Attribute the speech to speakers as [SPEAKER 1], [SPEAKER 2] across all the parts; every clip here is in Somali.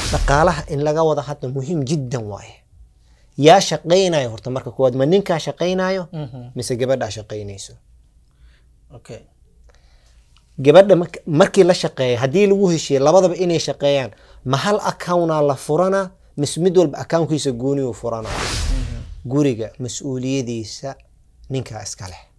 [SPEAKER 1] dhaqaalaha in laga wada hadlo muhiim jiddan waaye yaa shaqaynayo horta marka koowaad ma ninkaa shaqaynayo mise gabadhaa shaqaynayso
[SPEAKER 2] okay
[SPEAKER 1] gabadha mark- markii la shaqeeya haddii lagu heshiiye labadaba inay shaqeeyaan ma hal accountaa la furana mise mid walba accountkiisa gooniyuu furana guriga mas-uuliyadiisa ninkaa iska leh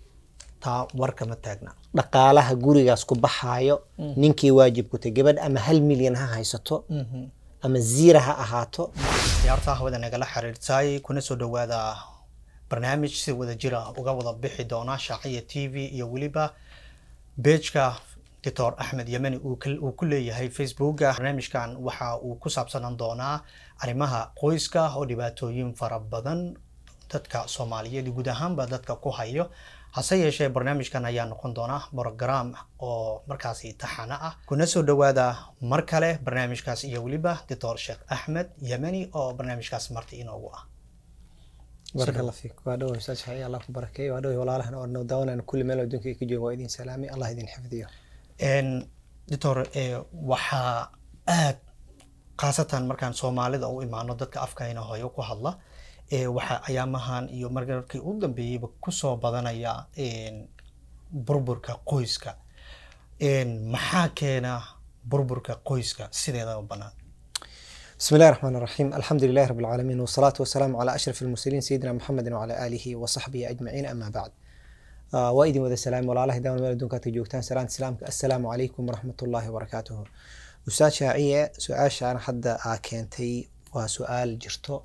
[SPEAKER 2] taa warka ma taagna
[SPEAKER 1] dhaqaalaha gurigaas ku baxaayo ninkii waajib ku tahay gabadh ama hal milyan ha haysato ama ziira ha ahaato
[SPEAKER 2] ciyaarta hawada nagala xiriirtay kuna soo dhawaada barnaamij si wada jira uga wada bixi doona shaaciya t v iyo weliba bejka doctor axmed yemeni uu kal- uu ku leeyahay facebooka barnaamijkan waxa uu ku saabsanan doonaa arrimaha qoyska oo dhibaatooyin fara badan dadka soomaaliyeed iyo guud ahaanba dadka ku hayo hase yeeshee barnaamijkan ayaa noqon doona program oo markaasi taxana ah kuna soo dhawaada mar kale barnaamijkaas iyo weliba doctor sheekh axmed yemeni oo barnaamijkaas marti inoogu ah
[SPEAKER 1] baraka allah fiik waa dhow ustaad shaciya allah ku barakeeyo waa dhow walaalahan oo noo daawanayna kulli meel adduunka ay ka jooga waa idin salaamay allah idin xifdiyo
[SPEAKER 2] En, doctor eh, waxaa aad khaasatan markaan soomaalida u imaano dadka afkayna hooyo ku hadla eh, waxaa ayaamahan iyo markii u dambeeyeyba kusoo badanaya en, burburka qoyska En, maxaa keena burburka qoyska sideeda u banaan
[SPEAKER 1] بسم الله الرحمن الرحيم الحمد لله رب العالمين والصلاة والسلام على أشرف المرسلين سيدنا محمد وعلى آله وصحبه أجمعين أما بعد آه وإذن وذا السلام ولا الله دائما مال دونك تجوكتان سلام سلام السلام عليكم ورحمة الله وبركاته أستاذ شاعية سؤال شان حد كانتي وسؤال جرتو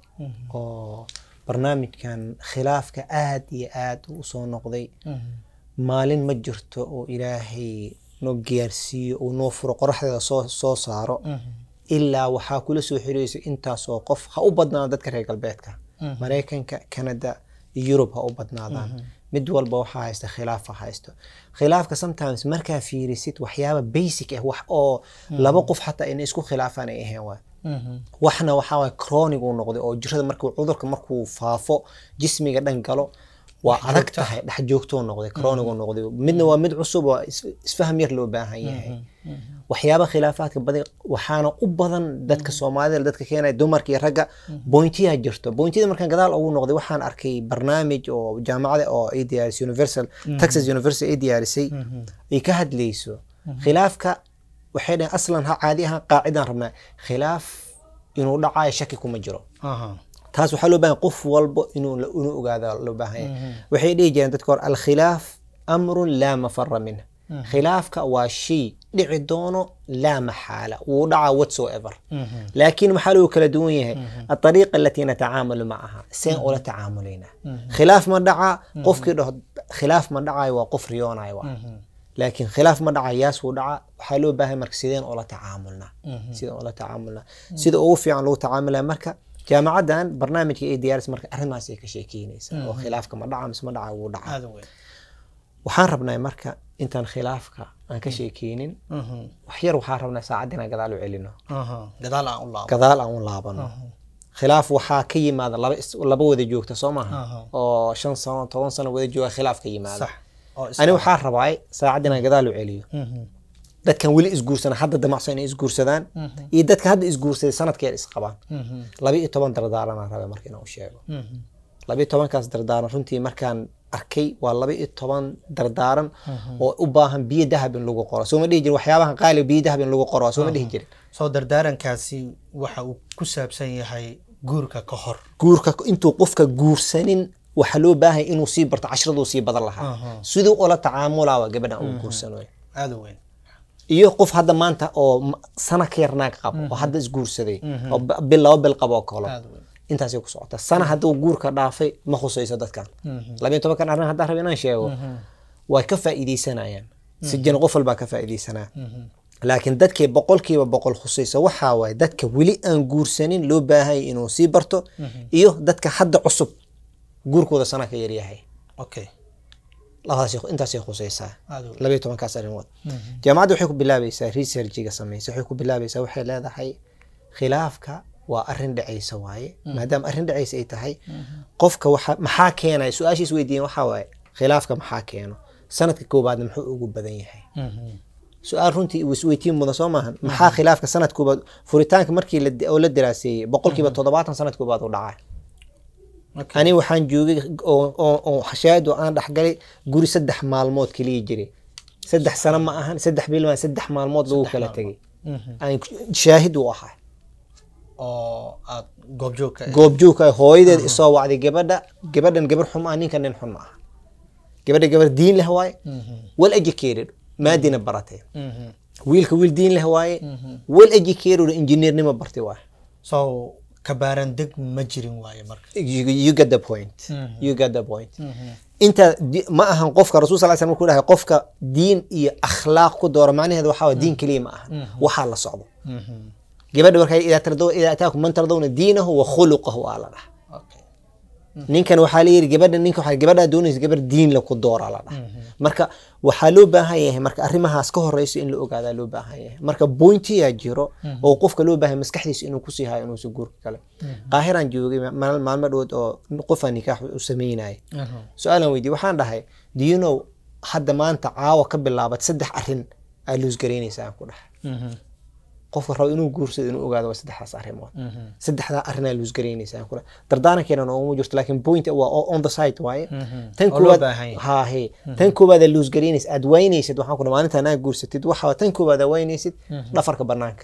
[SPEAKER 1] oo barnaamijkan khilaafka aad iyo aad u soo noqday maalin ma jirto oo ilaahay noo gaarsiiyo uu noo furo qoraxdeeda soo soo saaro ilaa waxaa kula soo xiriiraysa intaas oo qof ha u badnaado dadka reer galbeedka maraykanka canada iyo yurub ha u badnaadaan mid walba waxaa haysta khilaaf ha haysto khilaafka sometimes markaa fiirisid waxyaaba basic ah wax oo laba qof xataa inay isku khilaafaan ay ahayn waay waxna waxaa waay chronic uu noqday oo jirada markuu cudurka markuu faafo jismiga dhan galo waa adag tahay dhex joogtuu noqday chronic uu noqday midna waa mid cusub oo is- isfaham yar loo baahan yahay waxyaaba khilaafaadka badan waxaana u badan dadka soomaalida dadka keenaya dumarka iyo ragga bointiyaa jirto bointiyada markaan gadaal ugu noqday waxaan arkay barnaamij oo jaamacada oo ay diyaarisay universal texas university ay diyaarisay ay ka hadlayso khilaafka waxay dhahen aslan ha caadi ahaan qaacidaan rabnaa khilaaf inuu dhacayo shaki kuma jiro taas waxaa loo baahan qof walbo inuu la- inuu ogaada loo baahan yahay waxay dhihi jireen dadka hore alkhilaaf amrun laa mafara minh khilaafka waa shay dhici doono laa maxaala wuu dhacaa whatsoever laakiin maxaa lagu kala duwan yahay aariiqa alatii natacaamalu macaha seen ula tacaamulayna khilaaf ma dhaca qofkii dhaho khilaaf ma dhacayo waa qof riyoonayo waa laakiin khilaaf ma dhaca yaas wuu dhaca waxaa loo baahay marka sideen ula tacaamulna sideen ula tacaamulna sida ugu fiican lagu tacaamulaya marka jaamacaddan barnaamijka ay diyaaris marka arrimahaas ay ka sheekeynaysa oo khilaafka ma dhaca mise ma dhaca wuu dhaca
[SPEAKER 2] aada u weyn
[SPEAKER 1] waxaan rabnaa marka intaan khilaafka aan ka sheekeynin wax yar waxaan rabnaa saacad inaan gadaal u celino
[SPEAKER 2] gadaal aan u laabo
[SPEAKER 1] gadaal aan u laabano khilaaf waxaa ka yimaada laba is- laba wada joogta soo maaha
[SPEAKER 2] Aha.
[SPEAKER 1] oo shan sano toban sano wada jooga khilaaf ka yimaada
[SPEAKER 2] sax oo is-
[SPEAKER 1] ani waxaa rabaa saacad inaan gadaal u celiyo
[SPEAKER 2] Mhm.
[SPEAKER 1] dadkan weli isguursana hadda damacsan inay isguursadaan iyo dadka hadda isguursaday sanadkeeda isqabaan
[SPEAKER 2] Mhm.
[SPEAKER 1] laba iyo toban dardaaranaan rabay marka inaan u sheego
[SPEAKER 2] Mhm.
[SPEAKER 1] laba iyo tobankaas dardaaran runtii markaan arkay waa laba iyo toban dardaaran oo u baahan biyo dahab in lagu qoro soo ma dhihi jirin waxyaabahan qaaliga biyo dahab in lagu qoro waa soo ma dhihi jirin
[SPEAKER 2] soo dardaarankaasi waxa uu ku saabsan yahay guurka ka hor
[SPEAKER 1] guurka intuu qofka guursanin waxaa loo baahan inuu sii barto cashiraduu sii badan lahaa siduu ula tacaamulaa waa gabadhan uu guursanayo
[SPEAKER 2] aada u weyn
[SPEAKER 1] iyo qof hadda maanta oo m- sana ka yar naag qabo oo hadda isguursaday oo b- bil laba bil qabo oo kalo
[SPEAKER 2] aada u weyn
[SPEAKER 1] intaasay ku socota sana hadduu guurka dhaafay ma khusayso dadkan labayo tobankan arrin haddaan raba inaan sheego way ka faa'iidaysanayaan si jana qof walbaa ka faa'iidaysanaa laakiin dadkii boqolkiiba boqol khusaysa waxaa waaye dadka weli aan guursanin loo baahanya inuu sii barto iyo dadka hadda cusub guurkooda sana ka yaryahay
[SPEAKER 2] okay
[SPEAKER 1] labadaas intaasay khusaysaa
[SPEAKER 2] aada u weyn
[SPEAKER 1] labayo tobankaas arrimood jaamacadda waxay ku bilaabaysaa researchiga samaysa waxay ku bilaabaysaa waxay leedahay khilaafka waa arrin dhacaysa waaye maadaama arrin dhacaysa ay tahay qofka waxa maxaa keenaya su-aashiis weydiiyeen waxaa waaye khilaafka maxaa keeno sanadka koobaadna muxuu ugu badan yahay
[SPEAKER 2] Mhm.
[SPEAKER 1] su-aal runtii isweytiin mudan soo maahan maxaa khilaafka sanad koobaad furitaanka markii la oo la daraaseeyey boqolkiiba toddobaatan sanad koobaad u dhacay
[SPEAKER 2] Okay.
[SPEAKER 1] ani waxaan joogay oo oo- oo shaahid oo aan dhexgalay guri saddex maalmood kaliya jiray saddex sano ma ahan saddex bil ma saddex maalmood lagu kala tegay
[SPEAKER 2] Mhm.
[SPEAKER 1] aan shaahid u ahaa
[SPEAKER 2] oo aad goobjoog ka
[SPEAKER 1] goobjoogka ah, hooyadeed isoo wacday gabadha gabadhan gabar xun ma aha ninkan nin xun ma aha gabadha gabar diin leh waaye well educated maadina baratay
[SPEAKER 2] Mhm.
[SPEAKER 1] wiilka wiil diin leh waaye well educated engineernimo bartay waaye
[SPEAKER 2] so kabaaran deg ma jirin waaye marka
[SPEAKER 1] you, you get the point
[SPEAKER 2] Mhm.
[SPEAKER 1] you get the point inta di- ma ahan qofka rasul sal slam markuu dhahay qofka diin iyo akhlaaq ku doora macnaheedu waxaa waye diin keliya ma ahan waxaa la socdo
[SPEAKER 2] Mhm.
[SPEAKER 1] gabadha markay idaa tardaw idaa ataakum man tardawna diinahu wa khuluqahu aa la dhaha
[SPEAKER 2] okay
[SPEAKER 1] ninkan waxaa la yidhi gabadha ninka waxaa gabadhaa doonaysa gabar diin la ku doora la dhaha marka waxaa loo baahan yahay marka arrimahaas ka horeyso in la ogaadaa loo baahan yahay marka bointiyaa jiro oo qofka loo baahan maskaxdiisa inuu kusii hayo inuusa guurka kale qaahiraan joogay maal- maalmo dhowood oo qofaa nikaax u sameynaya
[SPEAKER 2] Mhm.
[SPEAKER 1] su-aalan weydiye waxaan dhahay do you know hadda maanta caawa ka bilaabat saddex arrin aa luus garaynaysa aan ku dhahay
[SPEAKER 2] Mhm.
[SPEAKER 1] qofka rabo inuu guursado inuu ogaado waa saddexdaas arrimood
[SPEAKER 2] Mhm.
[SPEAKER 1] saddexdaa arrinaa luus garaynaysa aan ku dhahay dardaarankeena nooguma jirto laakiin point waa o- on the site waaye
[SPEAKER 2] Mhm.
[SPEAKER 1] tan
[SPEAKER 2] Oo loo
[SPEAKER 1] koowaad
[SPEAKER 2] baahan yahay.
[SPEAKER 1] haa he tan koowaad aa luus garaynaysa aad waynaysid waxaan ku dhahay maalinta anaa guursatid waxaa tan koowaad aa waynaysid dhafarka banaanka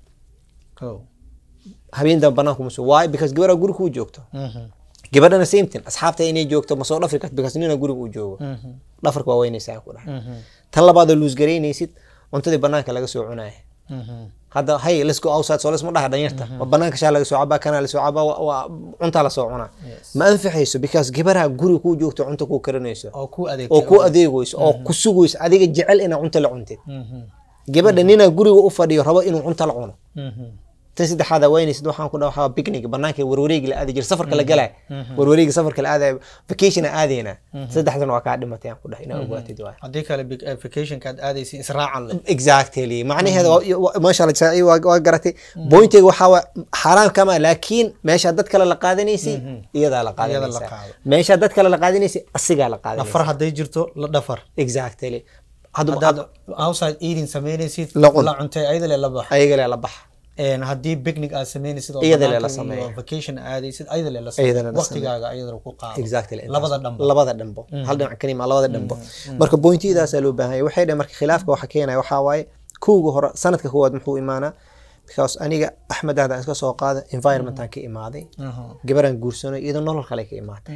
[SPEAKER 2] Kow.
[SPEAKER 1] habeen dambe banaanka muso why because gabaraa guri kuu joogto
[SPEAKER 2] Mhm.
[SPEAKER 1] gabadhana same thing asxaabta inay joogto ma soo dhafri karto because nina guriga uu joogo
[SPEAKER 2] Mhm.
[SPEAKER 1] dhafarka waa waynaysa aan ku dhahay
[SPEAKER 2] Mhm.
[SPEAKER 1] tan labaad oo luus garaynaysid cuntadii banaanka laga soo cunaya
[SPEAKER 2] Mhm.
[SPEAKER 1] hadda hey let's go outside so let's ma dhaha dhanyarta ma banaanka shaa laga soo cabaa kanaa lasoo cabaa waa- waa cuntaa lasoo cunaa
[SPEAKER 2] Yes.
[SPEAKER 1] ma anfixayso because gabaraha guriga kuu joogto cunto kuu karinayso
[SPEAKER 2] oo ku adeegtay
[SPEAKER 1] oo ku adeegayso oo ku sugayso adiga jecel inaa cunto la cuntid
[SPEAKER 2] Mhm.
[SPEAKER 1] gabadha ninaa guriga u fadhiyo rabo inuu cunto la cuno
[SPEAKER 2] Mhm.
[SPEAKER 1] tan saddexaad waynaysid waxaan ku dhaha waxaa picnic banaanka warwareegi la aadi jira safarka la galay warwareegi safarka la aadaya vacation aadayna saddexdan waa kaa dhimatay aan ku dhahay inaa ogaatid waay
[SPEAKER 2] haddii kale big vacationka aad aadaysa israacan leh
[SPEAKER 1] exactly macnaheeda waa- waa- maasha allah jaa- waa waa garatay pointiga waxaa waa xaraam kama laakiin meesha dad kale la qaadanaysay iyadaa la
[SPEAKER 2] Iyada la
[SPEAKER 1] qaadanaysa
[SPEAKER 2] qaado.
[SPEAKER 1] meesha dad kale la qaadanaysay asigaa la qaadanaysa
[SPEAKER 2] dhafar hadday jirto la dhafar
[SPEAKER 1] exactly hadda
[SPEAKER 2] haddaad outside eating samaynaysid
[SPEAKER 1] La cun.
[SPEAKER 2] la cuntay ayada le la bax
[SPEAKER 1] ayaga le la baxa
[SPEAKER 2] Een, haddii picnic aad samaynaysid oo
[SPEAKER 1] Iyada le
[SPEAKER 2] banaanka
[SPEAKER 1] la sameeyo.
[SPEAKER 2] iyo vacation aadaysid ayada le la
[SPEAKER 1] Iyada le la
[SPEAKER 2] waqtigaaga ayada ku qaado
[SPEAKER 1] exactly
[SPEAKER 2] labada dhanba
[SPEAKER 1] labada dhanbo hal dhinac kalima labada dhanbo marka pointiyadaasaa loo baahan yahay waxay dhahay marka khilaafka waxa keenaya waxaa waaye kowga hore sanadka koowaad muxuu imaanaa because aniga axmed ahdaan iska soo qaada environmentan ka imaaday
[SPEAKER 2] Aha.
[SPEAKER 1] gabaraan guursanay iyadoo nolol kale ka imaatay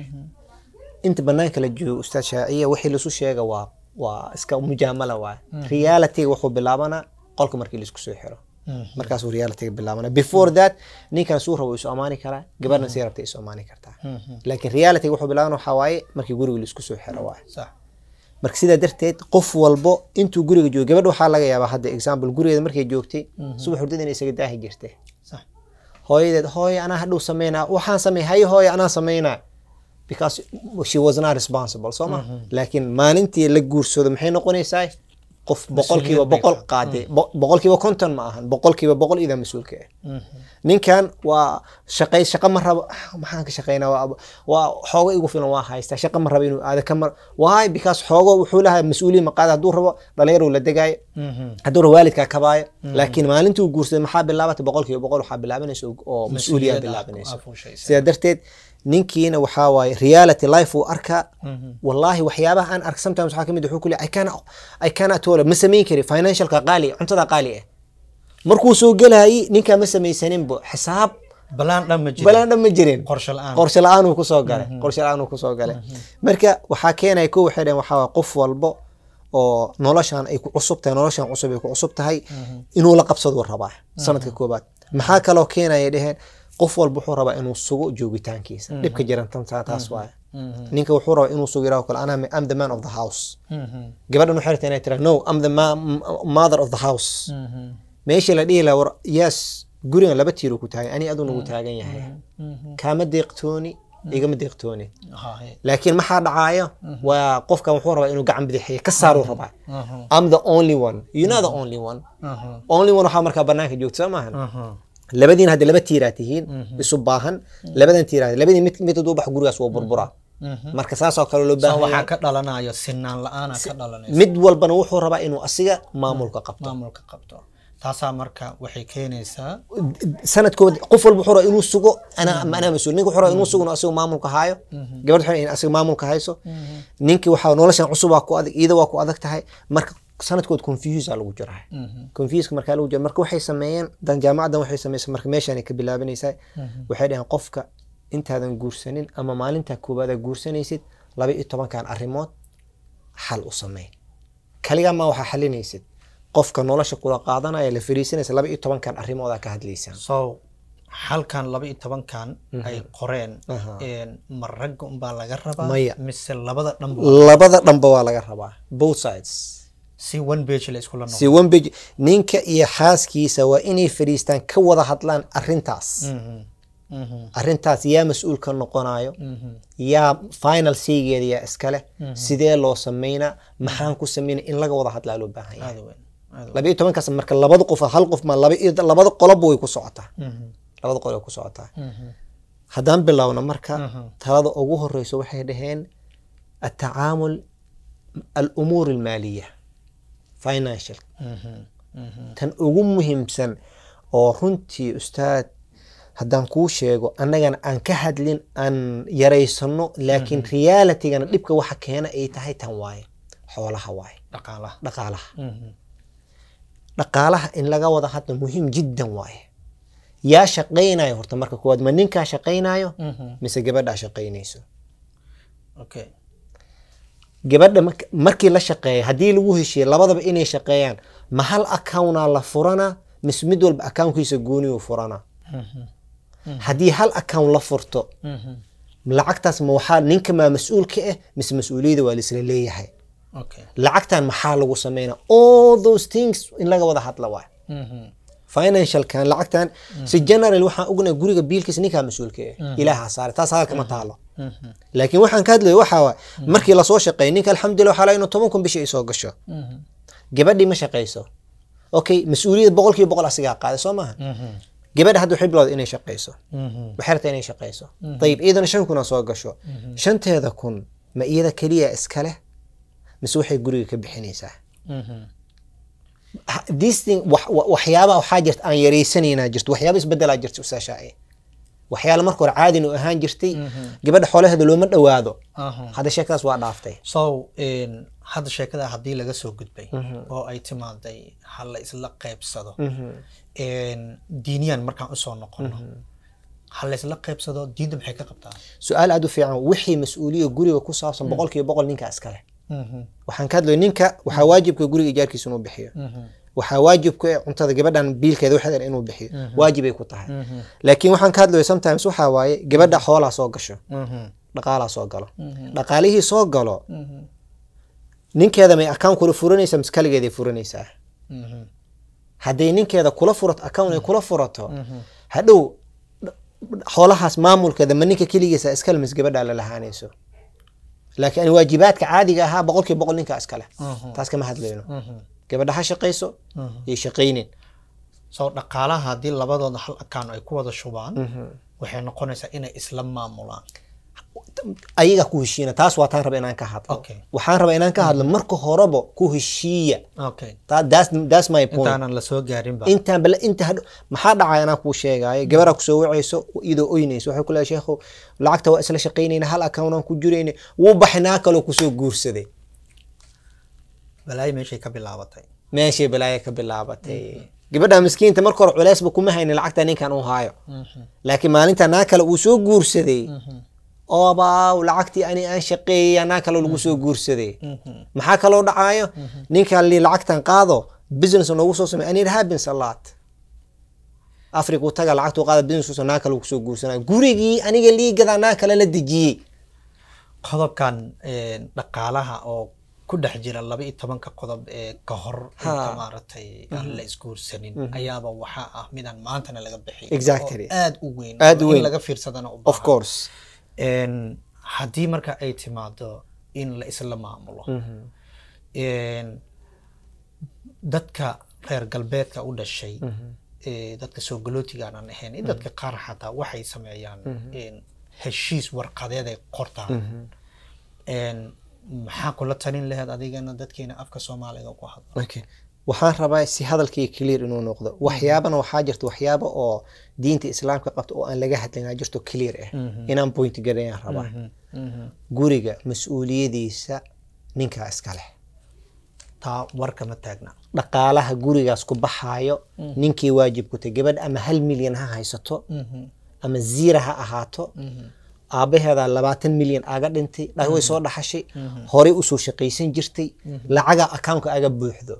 [SPEAKER 1] inta banaanka la joogo ustaad shaaciya wixii lasu sheega waa waa iska mujaamala waay realityga wuxuu bilaabanaa qolka markii laisku soo xiro markaasuu realityga bilaabana before that ninkan suu rabo isu amaani karaa gabadhan sii rabta isu amaani kartaa laakiin realityga wuxuu bilaabana waxaa waaye markii guriga laisku soo xiro waay
[SPEAKER 2] sax
[SPEAKER 1] marka sidaa darteed qof walbo intuu guriga joogo gabadha waxaa laga yaabaa hadda example gurigeeda markay joogtay subax hurdada inay isaga daahi jirtay
[SPEAKER 2] sax
[SPEAKER 1] hooyadeed hooyo anaa hadhow sameynaa waxaan samey hay hooyo anaa sameynaa because she was not responsible soo ma laakiin maalintii la guursado maxay noqonaysaa qof boqolkiiba
[SPEAKER 2] bay
[SPEAKER 1] boqol qaaday Bo- boqolkiiba konton ma ahan boqolkiiba boqol idaa mas-uulka ah ninkan waa shaqay shaqo ma rabo "Ah, maxaan ka shaqeynaa waa waa xoogo igu filan waa haystaa shaqo ma rabo inuu aado kamar why because xoogo wuxuu lahaa mas-uuliyin ma qaada hadduu rabo dhalinyaruu la degaayo hadduu rabo waalidkaa kabaayo laakiin maalintuu guursaday maxaa bilaabatay boqolkiiba boqol waxaa bilaabanaysa oo- oo mas-uuliyaa bilaabanaysa
[SPEAKER 2] afuushaysa
[SPEAKER 1] sidaa darteed ninkiina waxaa waaye reality life uu arkaa wallaahi waxyaabaha aan ark sometimes waxaa kamid wuxuu ku leeyahay I cannot I cannot tola ma samayn kari financialka qaali ah, cuntada qaali ah markuu soo gelayay ninkaa ma samaysaninbo xisaab
[SPEAKER 2] balaan dhan ma jiro
[SPEAKER 1] balaan dhan ma jirin
[SPEAKER 2] qorshe la-aan
[SPEAKER 1] qorshe la-aan uu kusoo galay qorshe la-aan uu kusoo galay marka waxaa keenaya ko waxay dhaheen waxaa waaye qof walbo oo noloshan ay ku cusub tahay noloshan cusub ay ku cusub tahay inuu la qabsaduu rabaa sanadka koobaad maxaa kaloo keenaya dheheen qof walba wuxuu rabaa inuu sugo joogitaankiisa dhibka jiran tan taa- taas waaye ninka wuxuu rabaa inuu sugo yiraahdo kale anaa am the man of the house gabadhan waxay rabtaa inay tiraa no am the ma- m- mother of the house meeshii la dhihi lahaa war yes gurigan laba tiiruu ku taagan ani aduu nagu taagan yahay kaama deeqtooni igama deeqtooni laakiin maxaa dhacaayo waa qofkan wuxuu rabaa inuu gacan bidixiyo ka saaruu rabaa I'm the only one you know the only one only one waxaa markaa banaanka joogta soo maahan labadiin hadda laba tiiraa tihiin isu baahan labadan tiiraa labadii mid mid hadduu bax gurigaas waa burburaa marka saas oo kale loo
[SPEAKER 2] so
[SPEAKER 1] baahan
[SPEAKER 2] waxaa
[SPEAKER 1] yahay
[SPEAKER 2] ka dhalanayo sinaan la-aana ka dhalanaysa
[SPEAKER 1] mid walbana wuxuu rabaa inuu asiga maamulka qabto
[SPEAKER 2] maamulka qabto taasaa marka waxay keenaysaa
[SPEAKER 1] sanadkooda qof walba wuxuu rabaa inuu sugo anaa ama anaa mas-uul ninka wuxuu rabaa inuu sugo inuu asiga maamulka haayo gabadh waxay in asiga maamulka hayso ninkii waxaa noloshan cusub waa ku adag iyada waa ku adag tahay marka sanadkood confuse aa lagu jiraa confuseka markaa lagu jira marka waxay sameeyeen dan jaamacaddan waxay sameysay marka meeshaan ka bilaabanaysaa waxay dhaheen qofka intaadan guursanin ama maalintaa koowaad aad guursanaysid laba iyo tobankan arrimood xal u sameyn kaligaa ma waxaa xalinaysid qofka nolosha kula qaadanaya la fariisanaysa laba iyo tobankan arrimoodaa ka hadlaysaan
[SPEAKER 2] so halkan laba iyo tobankan ay qoreen
[SPEAKER 1] Aha.
[SPEAKER 2] een, ma ragga unbaa laga rabaa
[SPEAKER 1] Maya.
[SPEAKER 2] mise labada dhanba
[SPEAKER 1] labada dhanba waa laga rabaa both sides
[SPEAKER 2] si one page la iskula noqdo
[SPEAKER 1] si one page ninka iyo xaaskiisa waa inay fadhiistaan ka wada hadlaan arrintaas
[SPEAKER 2] Mhm. Mhm.
[SPEAKER 1] arrintaas yaa mas-uul ka noqonayo
[SPEAKER 2] Mhm.
[SPEAKER 1] yaa final saygeeda yaa iskale sidee loo sameynaa maxaan ku sameynaa in laga wada hadlaa loo baahan yahay
[SPEAKER 2] aad u weyn aad u
[SPEAKER 1] laba iyo tobankaas marka labada qof hal qof ma laba iyo labada qoloba way ku socotaa
[SPEAKER 2] weyn. Mhm.
[SPEAKER 1] labada qolob way ku socotaa
[SPEAKER 2] Mhm.
[SPEAKER 1] haddaan bilowno marka
[SPEAKER 2] Mhm.
[SPEAKER 1] talada ugu horeyso waxay dhaheen atacaamul alumuur almaaliya financial
[SPEAKER 2] Mhm. Mhm.
[SPEAKER 1] tan ugu muhiimsan oo runtii ustaad haddaan kuu sheego annagana aan ka hadlin aan yaraysano laakiin realitigana dhibka waxa keena ay tahay tan waaye xoolaha waaye
[SPEAKER 2] dhaqaalaha
[SPEAKER 1] dhaqaalaha
[SPEAKER 2] Mhm.
[SPEAKER 1] dhaqaalaha in laga wada hadlo muhiim jiddan waaye yaa shaqaynayo horta marka koowaad ma ninkaa shaqaynayo
[SPEAKER 2] Mhm.
[SPEAKER 1] mise gabadhaa shaqaynayso
[SPEAKER 2] okay
[SPEAKER 1] gabadha mark- markii la shaqeeya haddii lagu heshiiye labadaba inay shaqeeyaan ma hal accountaa la furana mise mid walba accountkiisa gooniyuu furana
[SPEAKER 2] Mhm.
[SPEAKER 1] haddii hal account la furto
[SPEAKER 2] Mhm.
[SPEAKER 1] lacagtaas ma waxaa ninka maa mas-uul ka ah mise mas-uuliyadda waa laisla leeyahay
[SPEAKER 2] okay
[SPEAKER 1] lacagtan maxaa lagu sameynaa all those things in laga wada hadla waay
[SPEAKER 2] Mhm.
[SPEAKER 1] financialkan lacagtan si general waxaan ognahay guriga biilkiisa ninkaa mas-uulka ah ilaaha saare taas halka ma taalo
[SPEAKER 2] Mhm.
[SPEAKER 1] laakiin waxaan ka hadlayo waxaa waay markii lasoo shaqeeya ninka alxamdulillah waxaa laga inuu toban kun bishii ay soo gasho
[SPEAKER 2] Mhm.
[SPEAKER 1] gabadhii ma shaqayso okay mas-uuliyadda boqolkiiba boqol asigaa qaaday soo maaha
[SPEAKER 2] Mhm.
[SPEAKER 1] gabadha hadda waxay bilowday inay shaqayso
[SPEAKER 2] Mhm.
[SPEAKER 1] waxay rabtaa inay shaqayso ayib iyadana shan kun soo gasho shanteeda kun ma iyada keliya iska leh mise waxay guriga ka bixinaysaa
[SPEAKER 2] Mhm.
[SPEAKER 1] Ha- this thing wax- wa- waxyaaba waxaa jirta aan yaraysanaynaa jirto waxyaaba isbedelaa jirta usaashaaye waxyaala marka hore caadinu ahaan jirtay gabadha xoolaheeda looma dhowaado
[SPEAKER 2] Aha.
[SPEAKER 1] hadda sheekadaas waa dhaaftay
[SPEAKER 2] so een, hadda sheekada haddii laga soo gudbay oo ay timaaday ha la isla qaybsado een, diiniyan markaan usoo noqono ha la isla qaybsado diinta maxay ka qabtaa
[SPEAKER 1] su-aal aad u fiican wixii mas-uuliya guriga ku saabsan boqolkiiba boqol ninka iskale
[SPEAKER 2] Mhm.
[SPEAKER 1] waxaan ka hadlayo ninka waxaa waajibka guriga ijaarkiisa inuu bixiyo
[SPEAKER 2] Mhm.
[SPEAKER 1] waxaa waajib ku ah cuntada gabadhan biilkeeda waxeeda inuu bixiyo waajibay ku tahay
[SPEAKER 2] Mhm.
[SPEAKER 1] laakiin waxaan ka hadlayo sometimes waxaa waaye gabadha xoolaa soo gasho
[SPEAKER 2] Mhm.
[SPEAKER 1] dhaqaalaa soo galo
[SPEAKER 2] Mhm.
[SPEAKER 1] dhaqaalihii soo galo
[SPEAKER 2] Mhm.
[SPEAKER 1] ninkeeda may account kula furanaysaa mise kaligeeday furanaysaa
[SPEAKER 2] Mhm.
[SPEAKER 1] hadday ninkeeda kula furato account ay kula furato hadhow dh- xoolahaas maamulkeeda ma ninka keligiisa iskale mise gabadhaa la lahaanayso laakiin waajibaadka caadiga ahaa boqolkiiba boqol ninkaa iskale
[SPEAKER 2] Mhm.
[SPEAKER 1] taas kama hadlayno
[SPEAKER 2] Mhm.
[SPEAKER 1] gabadha ha shaqayso
[SPEAKER 2] Mhm.
[SPEAKER 1] iyo shaqaynin
[SPEAKER 2] so dhaqaalaha haddii labadooda hal akaan ay ku wada shubaan waxay noqonaysaa inay isla maamulaan
[SPEAKER 1] ayaga ku heshiina taas waa taan raba inaan ka hadlo
[SPEAKER 2] Okay.
[SPEAKER 1] waxaan rabaa inaan ka hadlo marka horeba ku heshiiya
[SPEAKER 2] okay
[SPEAKER 1] That- that's, that's my point
[SPEAKER 2] intaanan la soo gaarin ba
[SPEAKER 1] intaan bale inta hadho maxaa dhacaya anaa kuu sheegaayo gabaraa kusoo wacayso iyadoo oynayso waxay ku leedahay sheekhu lacagta waa isla shaqaynayna hal account aan ku jirayna wuu baxnaa kaloo kusoo guursaday
[SPEAKER 2] balaayo meeshay ka bilaabatay
[SPEAKER 1] meeshay balaaya ka bilaabatay gabadha miskiinta marka hore culeysba kuma haynin lacagta ninkan uu haayo laakiin maalinta naa kale uu soo guursaday oobaaw lacagtii ani aan shaqeeyay naa kale lagu soo guursaday maxaa kaloo dhacaayo ninkan li lacagtan qaado business noogu soo samey ani happens a lot africa taga lacagtu qaada business naa kale kusoo guursanaya gurigii aniga liigadaa naa kale la dejiyey
[SPEAKER 2] qodobkan een, dhaqaalaha oo ku dhex jira laba iyo tobanka qodob ee ka hor inta
[SPEAKER 1] Ha.
[SPEAKER 2] maaragtay aan la isguursanin ayaaba waxaa ah midaan maantana laga bixin
[SPEAKER 1] Exactly.
[SPEAKER 2] oo aad u weyn
[SPEAKER 1] Aad u
[SPEAKER 2] oo
[SPEAKER 1] weyn.
[SPEAKER 2] in laga fiirsadana u
[SPEAKER 1] of
[SPEAKER 2] baahan.
[SPEAKER 1] course
[SPEAKER 2] Een, haddii marka ay timaado in la isla maamulo Een, dadka reer galbeedka u dhashay ee dadka soo galootiga aanan ahayn iyo dadka qaar xataa waxay sameeyaan een, heshiis warqadeed ay qortaan Een, maxaa kula talin laheed adigana dadkeena afka soomaaliga ku hadla
[SPEAKER 1] okay. waxaan rabaa si hadalkii clear inuu noqdo waxyaabana waxaa jirta waxyaaba oo diinta islaamka qabta oo aan laga hadlin aa jirto clear ah inaan point garayaan rabaa guriga mas-uuliyadiisa ninkaa iska leh
[SPEAKER 2] taa warka ma taagna
[SPEAKER 1] dhaqaalaha gurigaas ku baxaayo ninkii waajib ku tahay gabadh ama hal milyan ha haysato ama ziira ha ahaato aabaheeda labaatan milyan aga dhintay dha- way soo dhaxashay horey usoo shaqaysan jirtay lacaga akaunka aga buuxdo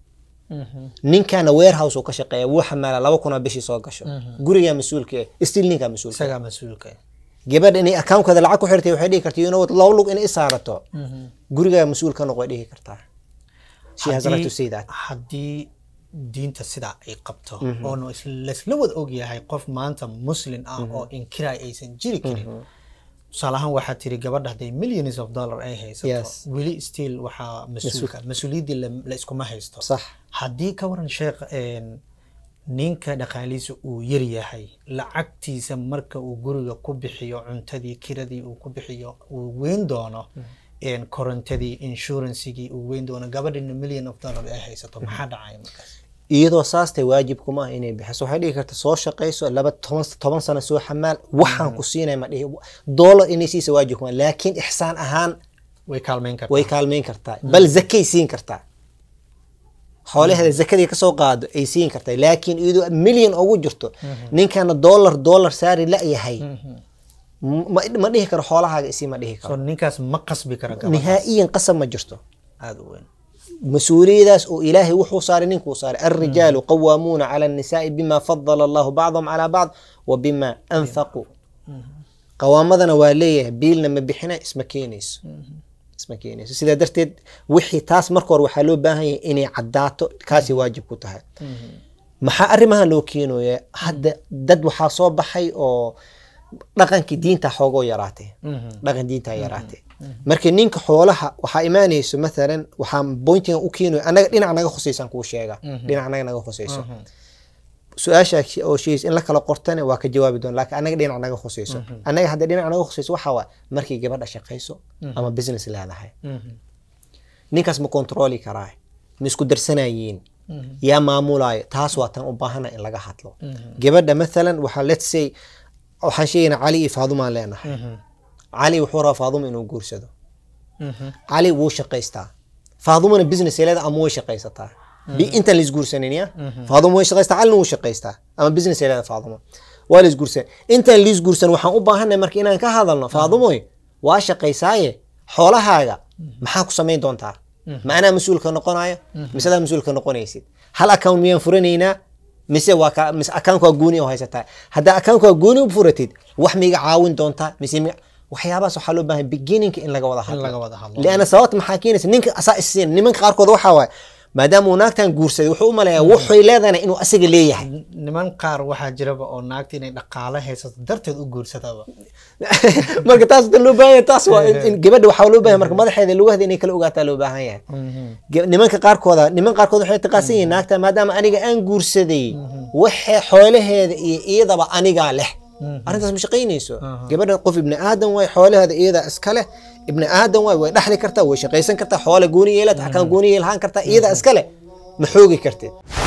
[SPEAKER 1] ninkana warehouse uu ka shaqeeya wuu xamaala laba kuna bishii soo gasho gurigaa mas-uulka eh still ninkaa mas-uulka
[SPEAKER 2] isagaa mas-uulka ah.
[SPEAKER 1] gabadh inay akaunkada lacag ku xirtay waxay dhihi kartaa you know what laba lug inay isaarato gurigaa mas-uul ka noq way dhihi kartaa she has right to say that
[SPEAKER 2] haddii diinta sidaa ay qabto oona is- laisla wada ogyahay qof maanta muslim ah oo inkiraay aysan jiri karin tusaale ahaan waxaa tiri gabadha hadday millions of dollar ay haysato
[SPEAKER 1] Yes.
[SPEAKER 2] weli still waxaa mas-uulka mas-uuliyaddii la- la iskuma haysto
[SPEAKER 1] sax
[SPEAKER 2] haddii ka waran sheekh een, ninka dhaqaalihiisa uu yar yahay lacagtiisa marka uu guriga ku bixiyo cuntadii kiradii uu ku bixiyo uu weyn doono een, korontadii insurancigii uu weyn doono gabadhina million of dollar ay haysato maxaa dhacaya markaas
[SPEAKER 1] iyadoo saastay waajib kuma ah inay bixiso waxay dhihi karta soo shaqayso laba toban toban sano soo xamaal waxaan ku siinay ma dhihi doolar inay siisa waajib kuma laakiin ixsaan ahaan
[SPEAKER 2] way kaalmeyn kartaa
[SPEAKER 1] way kaalmeyn kartaa bal zakay siin kartaa xoolaheeda zakadii kasoo qaado ay siin kartaa laakiin iyadoo milyan ugu jirto ninkana doolar doolar saari la-yahay ma ma dhihi karo xoolahaaga isii ma dhihi
[SPEAKER 2] so
[SPEAKER 1] karo
[SPEAKER 2] ninkaas ma qasbi kara gabadha
[SPEAKER 1] nihaa'iyan qasab ma jirto
[SPEAKER 2] aada u weyn
[SPEAKER 1] mas-uuliyadaas oo ilaahay wuxuu saaray ninkuu saaray alrijaalu qawaamuuna cala annisaai bima fadala allahu bacdahum calaa bacd wa bima anfaquu qawaamadana waa leeyahay biilna ma bixina isma keenayso isma keenayso sidaa darteed wixii taas marka hore waxaa loo baahan yahay inay caddaato kaasay waajib ku tahay maxaa arrimahan loo keenaya hadda dad waxaa soo baxay oo dhaqankii diinta xoogoo yaraatay dhaqan diinta yaraatay marka ninka xoolaha waxaa imaanayso mathalan waxaan bointigan u keenayo anaga dhinac naga khusaysan kuu sheega dhinac naga naga khusayso su-aasha oo sheegaysa in la kala qortana waa ka jawaabi doon laakiin anaga dhinac naga khusayso anaga hadda dhinac naga khusayso waxaa waa markay gabadha shaqayso ama business leedahay ninkaas ma kontrooli karaa ma isku darsanayiin yaa maamulayo taas waa tan u baahana in laga hadlo gabadha mathalan waxaa let's say waxaan sheegaynaa cali iyo faadumaan leenahay cali wuxuu rabaa faaduma inuu guursado cali wuu shaqaystaa faadumana business ay leedahay ama way shaqaysataa bi intaan la isguursanin ya faaduma way shaqaystaa calina wuu shaqaystaa ama business ay leedahay faaduma waa la isguursan intaan la isguursan waxaan u baahanay marka inaan ka hadalno faadumoy waa shaqaysaaye xoolahaaga maxaa ku samayn doontaa ma anaa mas-uulka noqonayo mise adaa mas-uulka noqonaysid hal account miyaan furanaynaa mise waa ka mise account waa gooni oo haysataa haddaa account waa gooni u furatid wax miga caawin doontaa mise mi waxyaabahaas waxaa loo baahan beginninga in laga wada
[SPEAKER 2] in laga
[SPEAKER 1] hadlo
[SPEAKER 2] wada hadlo
[SPEAKER 1] lianna sababta maxaa keenaysa ninka asaa isiin nimanka qaarkood waxaa waaye maadaama uu naagtan guursaday wuxuu u maleeyaa wuxuy leedahayna inuu asaga leeyahay
[SPEAKER 2] niman qaar waxaa jiraba oo naagta inay dhaqaale haysato darteed u guursadaba
[SPEAKER 1] marka taas da loo baahan yahay taas waa in- in gabadha waxaa loo baahan marka madaxeeda lugaheeda inay kala ogaataa loo baahan yahay Ge- nimanka qaarkooda niman qaarkood waxay taqaasan yihiin naagta maadaama aniga aan guursaday waxa xoolaheeda iyo iyadaba anigaa leh arrintaas ma shaqaynayso gabadha qof ibni aadan waay xoolaheeda iyada iska leh ibni aadan waay way dhaxli kartaa way shaqaysan kartaa xoola gooni yeelata akaan gooni yeelahaan kartaa iyada iska leh ma xoogi kartid